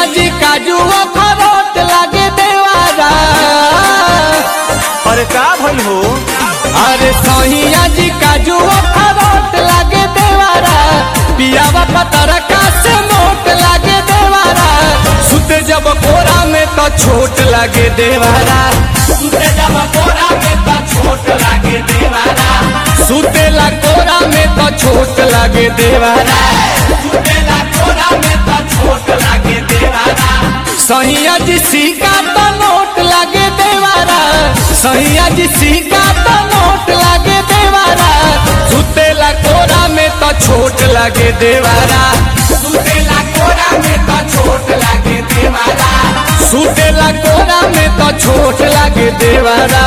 जी काजू अखरोट लागे देवारा अरे का भइल हो अरे सहिया जी काजू अखरोट लागे देवारा पियावा पतरका से मोट लागे देवारा सुते जब कोरा में तो छोट लागे देवारा सुते जब कोरा में तो छोट लागे देवारा सुतेला कोरा में तो छोट लागे देवारा सुतेला कोरा में तो छोट लागे देवारा सहिया जी सिक्का तो नोट लागे देवारा सहिया जी सिक्का तो नोट लागे देवारा सुतेला कोरा में तो छोट लागे देवारा सुतेला कोरा में तो छोट लागे देवारा सुतेला कोरा में तो छोट लागे देवारा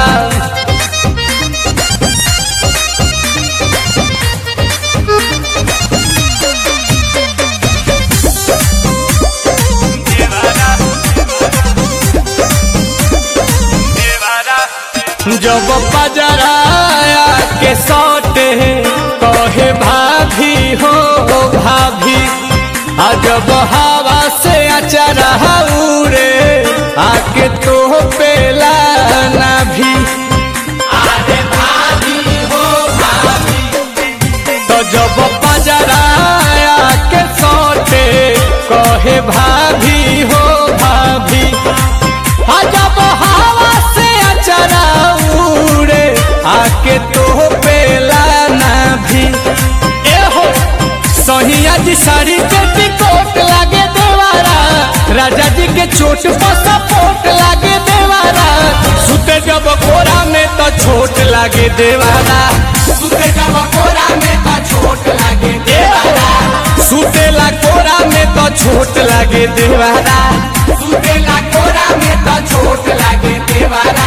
जब पजराया के सौटे कहे भाभी हो भाभी आ जब हवा से अचरा उड़े आके तो पेला ना भी अरे भाभी हो भाभी तो जब पजराया के सौटे कहे भाभी हो भाभी आ जब हवा से अचरा उड़े आके तो पेला ना भी ए हो सहिया जी साड़ी के टिकोट लागे देवारा राजा जी के चोट पर सपोर्ट लागे देवारा सुते जब कोरा में तो छोट लागे देवारा सुते जब कोरा में तो छोट लागे देवारा सुतेला कोरा में तो छोट लागे देवारा सुतेला कोरा में तो छोट लागे देवारा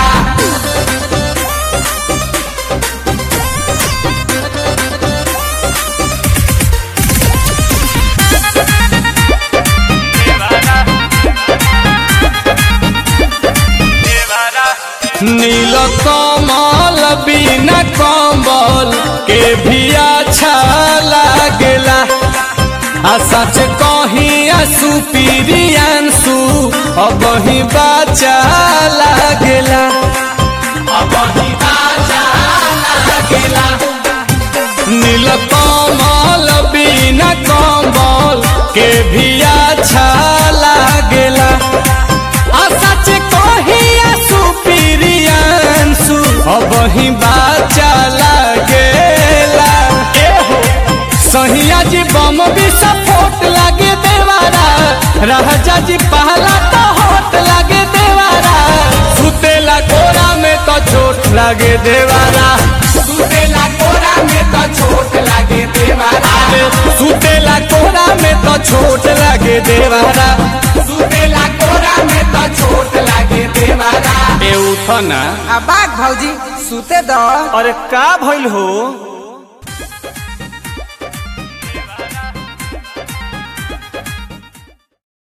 नील कमल बिना कम्बल के भी अच्छा लागेला आ सच कही आंसू पीरियांसू अब ही बाचा लागेला अब ही बाचा लागेला नील कमल बिना कम्बल के भी अच्छा लागेला आ सच कही आंसू पीरियांसू अब ही बाचा लागेला ए हो सहिया जी बम भी सपोर्ट लागे देवारा राजा जी पहला तो होट लागे देवारा सुतेला कोरा में तो चोट लागे देवारा सुतेला कोरा में तो चोट लागे देवारा सुतेला कोरा में तो छोट लागे देवारा सुतेला कोरा में तो छोट लागे देवारा ए उठना आ बाघ भौजी सुते दो अरे का भइल हो